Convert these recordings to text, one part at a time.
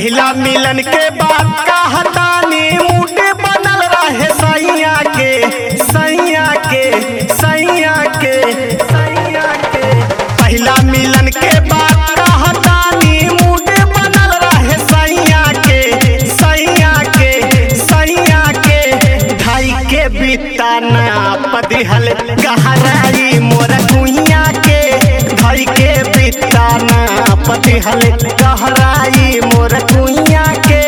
पहिला मिलन के बाद कहतानी मूड बनल रहे सैया के सैया के सैया के सैया के पहिला मिलन के बाद कहतानी मूड बनल रहे सैया के सैया के सैया के ढाई के बिताना पदिहल गहराई मोर कुइया के ढाई के बिताना पदिहल गहराई मोर कुइया के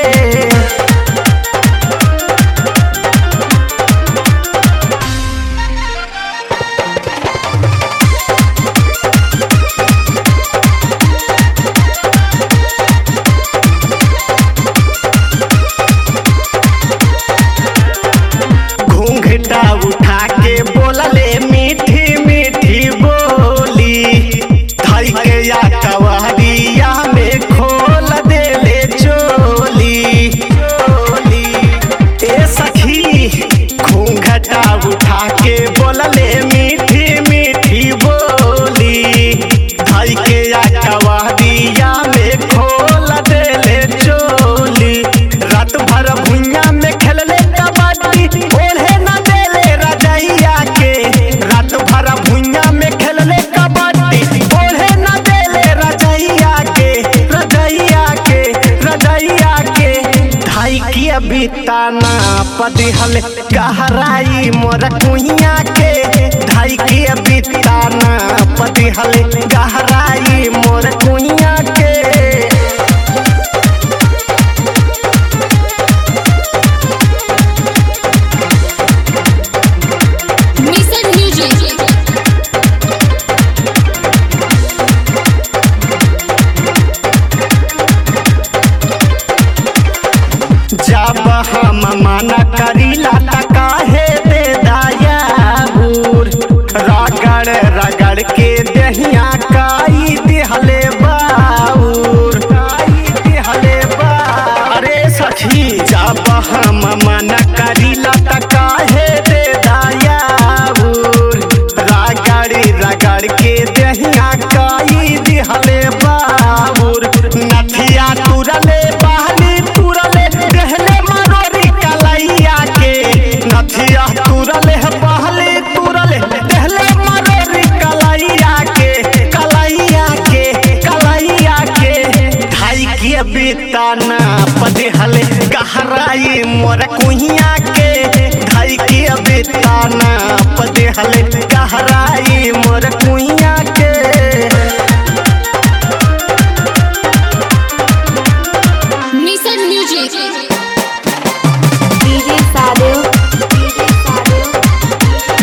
घूंघटा उठा के बोलले मीठी मीठी बोली धई के या कवरिया में खोल देले चोली चोली ए सखी घूंघटा उठा के बोलले मीठी मीठी बोली धई के या कवरिया में खोल देले चोली रात भर भुइया में खेलले कबड्डी ओढ़े न देले रजैया के रात भर भुइया में खेलले कबड्डी ओढ़े न देले रजैया के रजैया के रजैया के ढाई की बिताना पदिहल गहराई मोर कुइया के ढाई की बिताना पदिहल गहराई मोर कुइया के Mixed music. जब हम मना करीला त काहे दे दाया बूर रगड़ रगड़ के दहिया काई दिहले बाऊर काई दिहले बा अरे सखी जब हम मना करीला त काहे दे दाया बूर रगड़ रगड़ के दहिया काई दिहले बाऊर नथिया तुरले बहनी तुरले गहले मरोरी कलैया के नथिया तुरले बहले तुरले गहले मरोरी कलैया के कलैया के कलैया के ढाई के बिताना पदिहले गहराई मोर कुहिया के ढाई के बिताना पदिहले गहराई मोर कुहिया के Mixed music. DJ Sadeo. DJ Sadeo.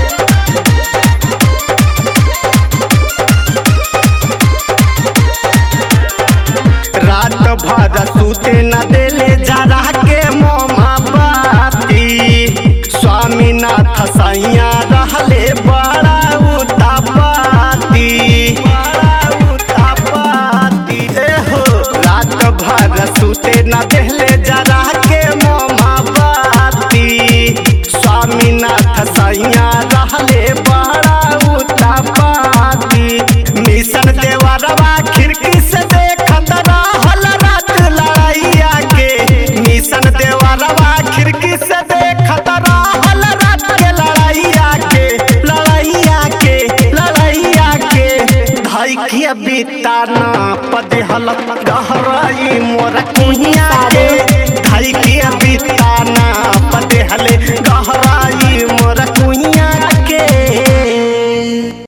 रात भर सूते न देले जरा के मोमा बाती स्वामीनाथ सैया रहले बड़ा उतापाती बड़ा उतापाती ए हो रात भर सूते न देले जरा के मोमा बाती स्वामीनाथ सैया रहले बड़ा उतापाती मिशन देवरवा खिड़की से देखत रहल रात लड़ैया के मिशन देवरवा खिड़की से देखत रहल रात के लड़ैया के लड़ैया के लड़ैया के भाई के बिताना पदेहल गहराई मोर कुहिया के भाई के बिताना पदेहल गहराई